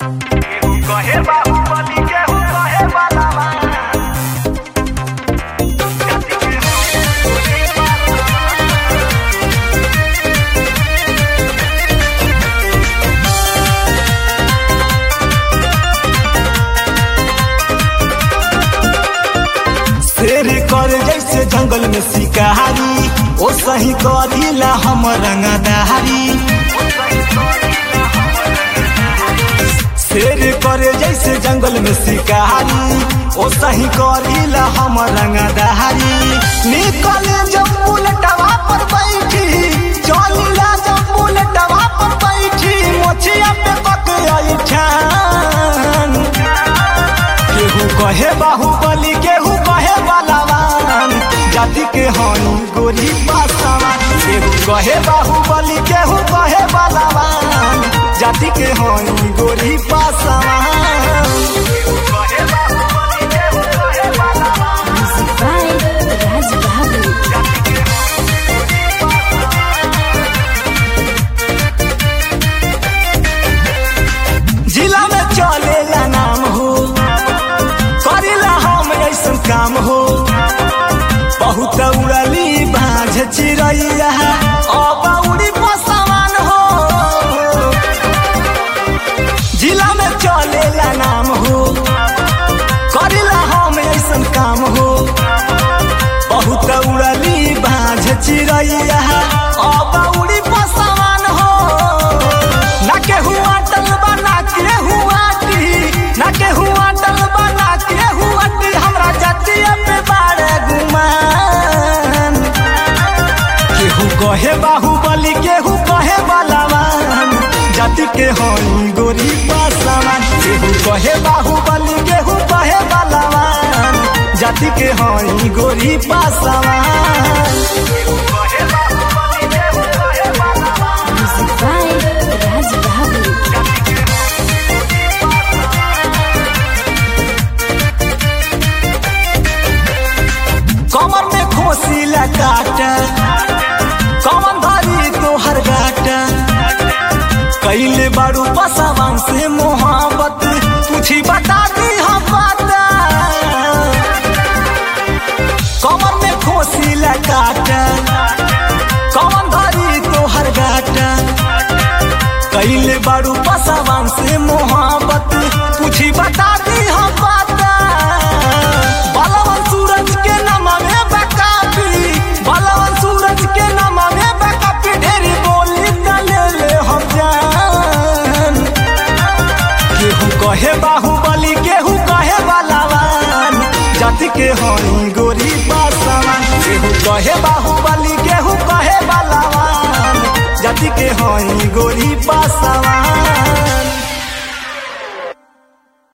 कहे बाहुबली केहू कहे बालावा शेर कर जैसे जंगल में शिकारी ओ सही करीला हम रंगदारी शेर कर जैसे जंगल में शिकारी ओ सही करीला हम रंगदारी निकले जब बुलेटवा पर बैठी चलिला जब बुलेटवा पर बैठी मोछिया पे पक आई ठान केहू कहे बाहुबली केहू कहे बलवान जाति के हई गोरी पासवान केहू कहे बाहुबली केहू कहे बलवान जाति के हई गोरी पासवान कहे बाहुबली केहू कहे बालावा Music by Raj Bahadur. जिला में चलेला नाम हो करेला हम ऐसन काम हो बहुत उड़ली बाझ चिड़ैया अब उड़ी पसवान हो जिला में चलेला नाम हो करेला हम ऐसन काम हो बहुत उड़ली बाझ चिड़ैया अब उड़ी पसवान हो ना केहू अटल बना के हुआ ना केहू अटल बना के हुआ हमरा जतिया पे बारे गुमान केहू कहे बाहुबली केहू कहे बलवान जाति के हई गोरी पासवान केहू कहे बाहुबली केहू कहे बलवान जाति के हई गोरी पासवान कहे बाहुबली केहू कहे बालावा Music by Raj Bahadur. कमर में खोसिला काटा कमन धरी तोहर गाटा कैले बारू पसवान से मोहब्बत पूछी बता दी हम बाता कमर में खोसिला काटा कमन धरी तोहर गाटा कैले बारू पसवान से मोहब्बत पूछी बता दी हम बाता बलवन सूरज के नामा में बकापी बलवन सूरज के नामा में बकापी ढेरी बोली ले ले हम जान केहू कहे बाहुबली केहू कहे बलवान जाति के हई गोरी पासवान केहू कहे बाहुबली केहू कहे बलवान जाति के हई गोरी पासवान